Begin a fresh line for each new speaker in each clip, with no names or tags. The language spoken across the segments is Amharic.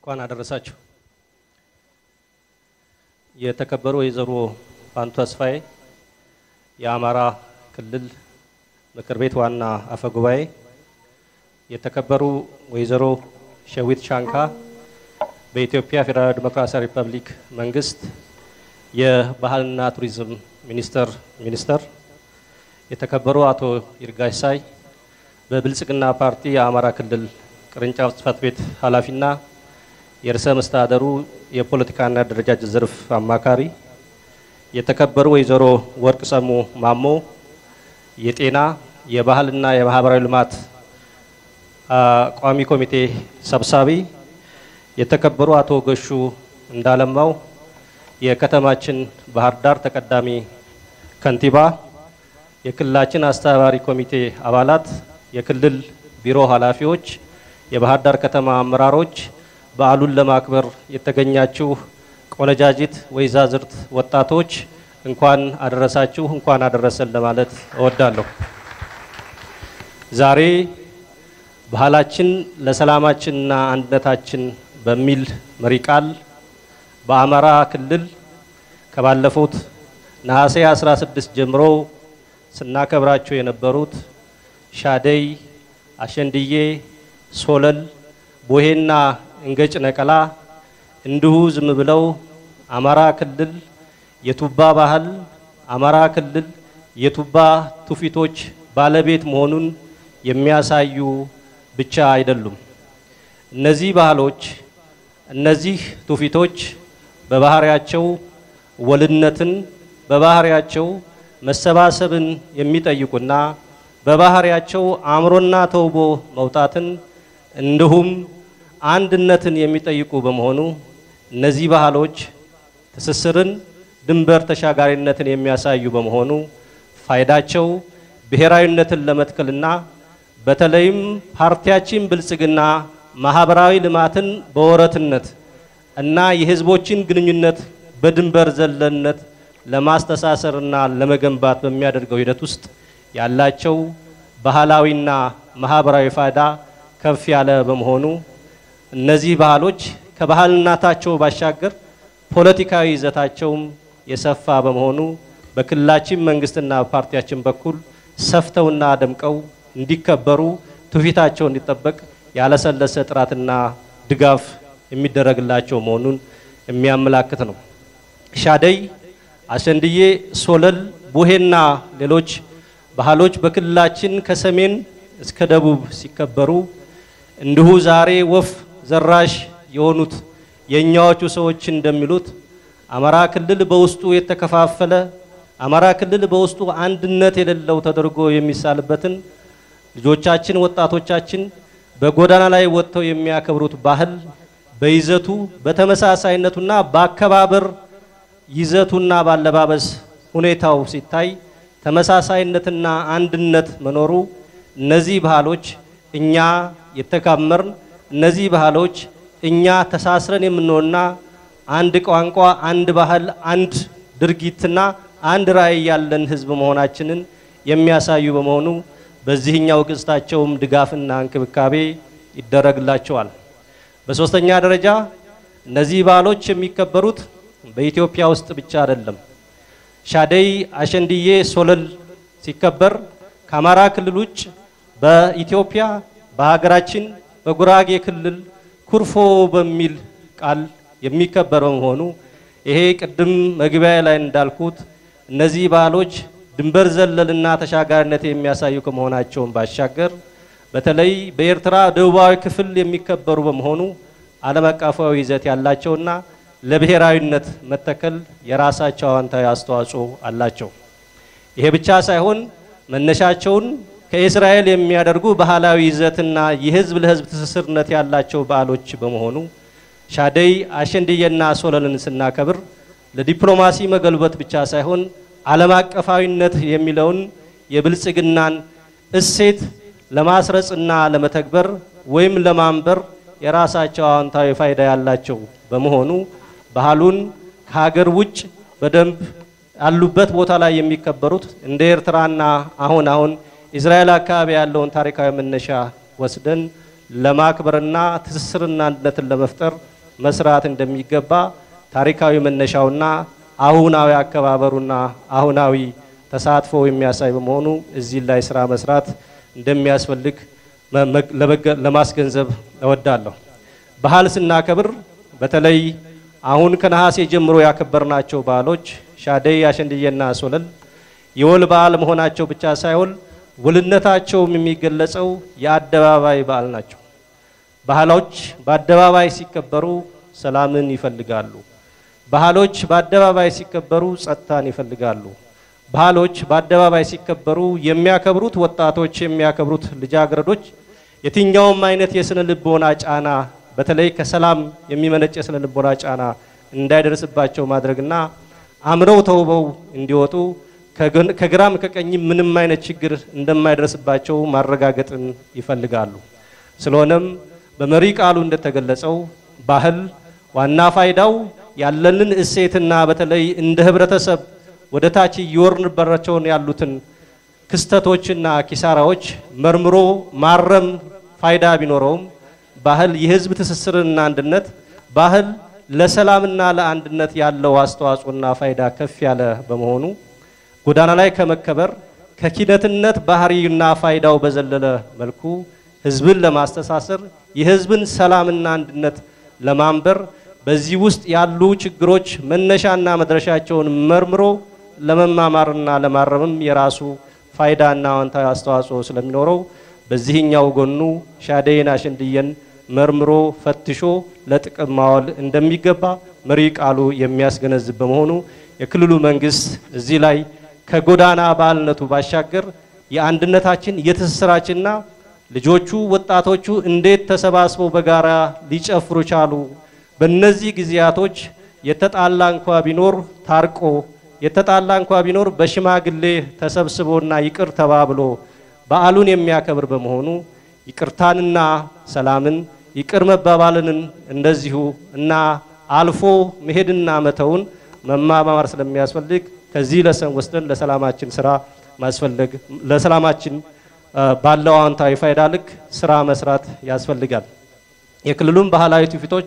እንኳን አደረሳችሁ። የተከበሩ ወይዘሮ ፋንቱ ተስፋዬ የአማራ ክልል ምክር ቤት ዋና አፈ ጉባኤ፣ የተከበሩ ወይዘሮ ሸዊት ሻንካ በኢትዮጵያ ፌዴራላዊ ዴሞክራሲያዊ ሪፐብሊክ መንግስት የባህልና ቱሪዝም ሚኒስቴር ሚኒስተር፣ የተከበሩ አቶ ይርጋሽ ሳይ በብልጽግና ፓርቲ የአማራ ክልል ቅርንጫፍ ጽህፈት ቤት ኃላፊና የርዕሰ መስተዳደሩ የፖለቲካና አደረጃጀት ዘርፍ አማካሪ፣ የተከበሩ ወይዘሮ ወርቅ ሰሙ ማሞ የጤና የባህልና የማህበራዊ ልማት ቋሚ ኮሚቴ ሰብሳቢ፣ የተከበሩ አቶ ገሹ እንዳለማው የከተማችን ባህር ዳር ተቀዳሚ ከንቲባ፣ የክልላችን አስተባባሪ ኮሚቴ አባላት፣ የክልል ቢሮ ኃላፊዎች፣ የባህር ዳር ከተማ አመራሮች፣ በዓሉን ለማክበር የተገኛችሁ ቆነጃጅት ወይዛዝርት ወጣቶች እንኳን አደረሳችሁ፣ እንኳን አደረሰን ለማለት እወዳለሁ። ዛሬ ባህላችን ለሰላማችንና አንድነታችን በሚል መሪ ቃል በአማራ ክልል ከባለፉት ነሐሴ 16 ጀምሮ ስናከብራቸው የነበሩት ሻደይ፣ አሸንድዬ፣ ሶለል፣ ቦሄና እንገጭ ነቀላ እንዲሁ ዝም ብለው አማራ ክልል የቱባ ባህል አማራ ክልል የቱባ ትውፊቶች ባለቤት መሆኑን የሚያሳዩ ብቻ አይደሉም። እነዚህ ባህሎች እነዚህ ትውፊቶች በባህሪያቸው ወልነትን በባህሪያቸው መሰባሰብን የሚጠይቁና በባህሪያቸው አእምሮና ተውቦ መውጣትን እንዲሁም አንድነትን የሚጠይቁ በመሆኑ እነዚህ ባህሎች ትስስርን፣ ድንበር ተሻጋሪነትን የሚያሳዩ በመሆኑ ፋይዳቸው ብሔራዊነትን ለመትከልና በተለይም ፓርቲያችን ብልጽግና ማህበራዊ ልማትን በወረትነት እና የህዝቦችን ግንኙነት በድንበር ዘለነት ለማስተሳሰርና ለመገንባት በሚያደርገው ሂደት ውስጥ ያላቸው ባህላዊና ማህበራዊ ፋይዳ ከፍ ያለ በመሆኑ እነዚህ ባህሎች ከባህልናታቸው ባሻገር ፖለቲካዊ ይዘታቸውም የሰፋ በመሆኑ በክልላችን መንግስትና ፓርቲያችን በኩል ሰፍተውና ደምቀው እንዲከበሩ ትውፊታቸው እንዲጠበቅ ያለሰለሰ ጥራትና ድጋፍ የሚደረግላቸው መሆኑን የሚያመላክት ነው። ሻደይ፣ አሸንድዬ፣ ሶለል፣ ቡሄና ሌሎች ባህሎች በክልላችን ከሰሜን እስከ ደቡብ ሲከበሩ እንዲሁ ዛሬ ወፍ ዘራሽ የሆኑት የእኛዎቹ ሰዎች እንደሚሉት አማራ ክልል በውስጡ የተከፋፈለ አማራ ክልል በውስጡ አንድነት የሌለው ተደርጎ የሚሳልበትን ልጆቻችን ወጣቶቻችን በጎዳና ላይ ወጥተው የሚያከብሩት ባህል በይዘቱ በተመሳሳይነቱና በአከባበር ይዘቱና ባለባበስ ሁኔታው ሲታይ ተመሳሳይነትና አንድነት መኖሩ እነዚህ ባህሎች እኛ የተካመርን እነዚህ ባህሎች እኛ ተሳስረን የምንሆንና አንድ ቋንቋ፣ አንድ ባህል፣ አንድ ድርጊትና አንድ ራዕይ ያለን ህዝብ መሆናችንን የሚያሳዩ በመሆኑ በዚህኛው ገጽታቸውም ድጋፍና እንክብካቤ ይደረግላቸዋል። በሶስተኛ ደረጃ እነዚህ ባህሎች የሚከበሩት በኢትዮጵያ ውስጥ ብቻ አይደለም። ሻደይ፣ አሸንድዬ፣ ሶለል ሲከበር ከአማራ ክልል ውጭ በኢትዮጵያ በሀገራችን በጉራጌ ክልል ኩርፎ በሚል ቃል የሚከበር በመሆኑ ይሄ ቅድም መግቢያ ላይ እንዳልኩት እነዚህ ባህሎች ድንበር ዘለልና ተሻጋሪነት የሚያሳዩ ከመሆናቸውን ባሻገር በተለይ በኤርትራ ደቡባዊ ክፍል የሚከበሩ በመሆኑ ዓለም አቀፋዊ ይዘት ያላቸውና ለብሔራዊነት መተከል የራሳቸው አዎንታዊ አስተዋጽኦ አላቸው። ይሄ ብቻ ሳይሆን መነሻቸውን ከእስራኤል የሚያደርጉ ባህላዊ ይዘትና የህዝብ ለህዝብ ትስስርነት ያላቸው በዓሎች በመሆኑ ሻደይ፣ አሸንድዬና ሶለልን ስናከብር ለዲፕሎማሲ መገልበት ብቻ ሳይሆን ዓለም አቀፋዊነት የሚለውን የብልጽግናን እሴት ለማስረጽና ለመተግበር ወይም ለማንበር የራሳቸው አዎንታዊ ፋይዳ ያላቸው በመሆኑ ባህሉን ከሀገር ውጭ በደንብ ያሉበት ቦታ ላይ የሚከበሩት እንደ ኤርትራና አሁን አሁን እስራኤል አካባቢ ያለውን ታሪካዊ መነሻ ወስደን ለማክበርና ትስስርና አንድነትን ለመፍጠር መስራት እንደሚገባ ታሪካዊ መነሻውና አሁናዊ አከባበሩና አሁናዊ ተሳትፎ የሚያሳይ በመሆኑ እዚህ ላይ ስራ መስራት እንደሚያስፈልግ ለማስገንዘብ እወዳለሁ። ባህል ስናከብር በተለይ አሁን ከነሐሴ ጀምሮ ያከበርናቸው በዓሎች ሻደይ፣ አሸንድዬና ሶለል የወል በዓል መሆናቸው ብቻ ሳይሆን ውልነታቸውም የሚገለጸው የአደባባይ በዓል ናቸው። ባህሎች በአደባባይ ሲከበሩ ሰላምን ይፈልጋሉ። ባህሎች በአደባባይ ሲከበሩ ጸጥታን ይፈልጋሉ። ባህሎች በአደባባይ ሲከበሩ የሚያከብሩት ወጣቶች የሚያከብሩት ልጃገረዶች የትኛውም አይነት የስነ ልቦና ጫና በተለይ ከሰላም የሚመነጭ የስነ ልቦና ጫና እንዳይደርስባቸው ማድረግና አምረው ተውበው እንዲወጡ ከግራም ከቀኝም ምንም አይነት ችግር እንደማይደርስባቸው ማረጋገጥን ይፈልጋሉ። ስለሆነም በመሪ ቃሉ እንደተገለጸው ባህል ዋና ፋይዳው ያለንን እሴትና በተለይ እንደ ህብረተሰብ ወደ ታች እየወርንባቸውን ያሉትን ክስተቶችና ኪሳራዎች መርምሮ ማረም ፋይዳ ቢኖረውም ባህል የህዝብ ትስስርና አንድነት ባህል ለሰላምና ለአንድነት ያለው አስተዋጽኦና ፋይዳ ከፍ ያለ በመሆኑ ጎዳና ላይ ከመከበር ከኪነትነት ባህሪና ፋይዳው በዘለለ መልኩ ህዝብን ለማስተሳሰር የህዝብን ሰላምና አንድነት ለማንበር በዚህ ውስጥ ያሉ ችግሮች መነሻና መድረሻቸውን መርምሮ ለመማማርና ለማረምም የራሱ ፋይዳና አዎንታዊ አስተዋጽኦ ስለሚኖረው በዚህኛው ጎኑ ሻደይን አሸንድየን መርምሮ ፈትሾ ለጥቅም ማዋል እንደሚገባ መሪ ቃሉ የሚያስገነዝብ በመሆኑ የክልሉ መንግስት እዚህ ላይ ከጎዳና ባህልነቱ ባሻገር የአንድነታችን የትስስራችንና ልጆቹ ወጣቶቹ እንዴት ተሰባስበው በጋራ ሊጨፍሩ ቻሉ፣ በእነዚህ ጊዜያቶች የተጣላ እንኳ ቢኖር ታርቆ የተጣላ እንኳ ቢኖር በሽማግሌ ተሰብስቦና ይቅር ተባብሎ በዓሉን የሚያከብር በመሆኑ ይቅርታንና ሰላምን ይቅር መባባልንን እንደዚሁ እና አልፎ መሄድና መተውን መማማር ስለሚያስፈልግ ከዚህ ለሰን ወስደን ለሰላማችን ስራ ማስፈለግ ለሰላማችን ባለው አዎንታዊ ፋይዳ ልክ ስራ መስራት ያስፈልጋል። የክልሉም ባህላዊ ትውፊቶች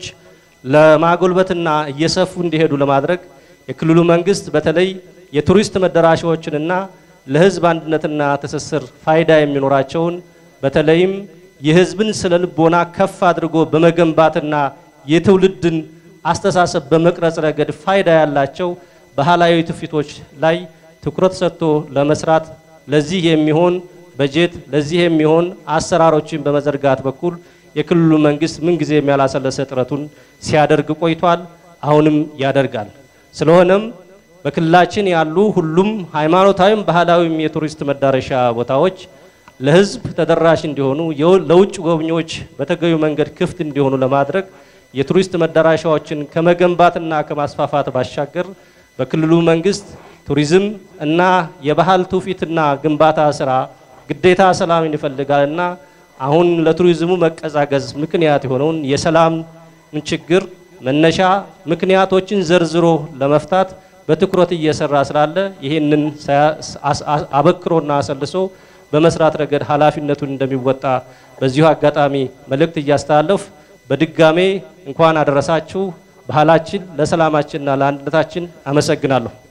ለማጎልበትና እየሰፉ እንዲሄዱ ለማድረግ የክልሉ መንግስት በተለይ የቱሪስት መዳረሻዎችንና ለህዝብ አንድነትና ትስስር ፋይዳ የሚኖራቸውን በተለይም የህዝብን ስነ ልቦና ከፍ አድርጎ በመገንባትና የትውልድን አስተሳሰብ በመቅረጽ ረገድ ፋይዳ ያላቸው ባህላዊ ትውፊቶች ላይ ትኩረት ሰጥቶ ለመስራት ለዚህ የሚሆን በጀት ለዚህ የሚሆን አሰራሮችን በመዘርጋት በኩል የክልሉ መንግስት ምንጊዜም ያላሰለሰ ጥረቱን ሲያደርግ ቆይቷል። አሁንም ያደርጋል። ስለሆነም በክልላችን ያሉ ሁሉም ሃይማኖታዊም ባህላዊም የቱሪስት መዳረሻ ቦታዎች ለህዝብ ተደራሽ እንዲሆኑ ለውጭ ጎብኚዎች በተገቢው መንገድ ክፍት እንዲሆኑ ለማድረግ የቱሪስት መዳረሻዎችን ከመገንባትና ከማስፋፋት ባሻገር በክልሉ መንግስት ቱሪዝም እና የባህል ትውፊትና ግንባታ ስራ ግዴታ ሰላምን ይፈልጋልና አሁን ለቱሪዝሙ መቀዛቀዝ ምክንያት የሆነውን የሰላም ችግር መነሻ ምክንያቶችን ዘርዝሮ ለመፍታት በትኩረት እየሰራ ስላለ ይህንን አበክሮና አሰልሶ በመስራት ረገድ ኃላፊነቱን እንደሚወጣ በዚሁ አጋጣሚ መልእክት እያስተላለፍ በድጋሜ እንኳን አደረሳችሁ። ባህላችን ለሰላማችንና ለአንድነታችን አመሰግናለሁ።